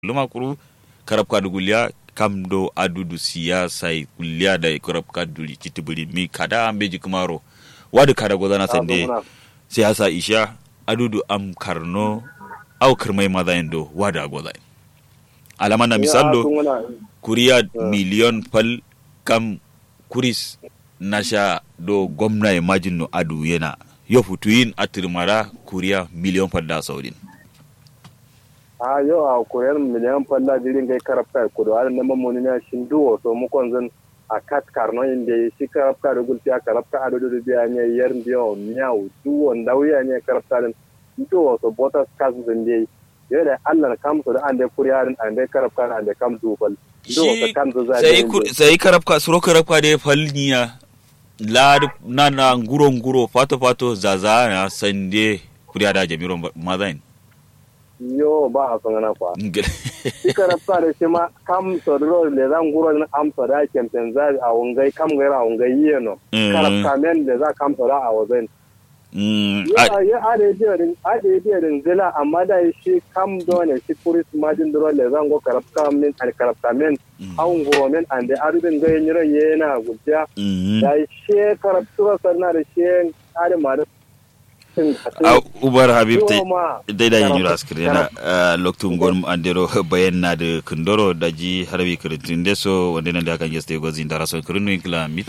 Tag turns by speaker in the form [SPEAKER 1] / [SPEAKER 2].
[SPEAKER 1] luma kuru karab ka dugulia kam do adudu siyasa kulia da karab ka duli kitibuli mi kada ambeji kumaro wadu kada godana sande siyasa isha adudu am karno au kirmai madha endo wada godai alama na misallo kuriya miliyon pal kam kuris nasha do gwamna imagine no adu yana yo futuyin atirmara kuriya miliyon pal da saudin
[SPEAKER 2] a yau a koyar miliyan falla jirin gai karafta kudu har na mamoni na shin duwo so mu konzan a kat karno inde shi karafta da gulti a karafta a dodo biya ne yar biyo miyawu duwo ndawiya ne karafta din duwo so botas kasu din dai yau da Allah kam so da an da kuriyarin an da karafta an da kam dubal duwo so kan zo zai
[SPEAKER 1] sai karafka suro karafka da falniya la na na nguro nguro fato fato zaza na sande kuriya da jami'ron mazain
[SPEAKER 2] yo ba a son ana kwa ika rafta da shi ma kam sodro le zan guro na am soda kempen za a wungai kam gaira a wungai yi no karaf kamen da za kam soda a wazen ya ade biyarin ade biyarin zila amma da shi kam dole shi kuris majin dro le zan go karaf kamen al karaf kamen an guro men an da arubin gai nyiro yana gudja da shi karaf sura sarna da shi ade ma
[SPEAKER 1] a ubar habib dai da yin yura askiri yana lokacin gwan andero bayan na da kundoro da ji harbi kirintin deso wanda nan da kan yasta gozin da rason kirinu kila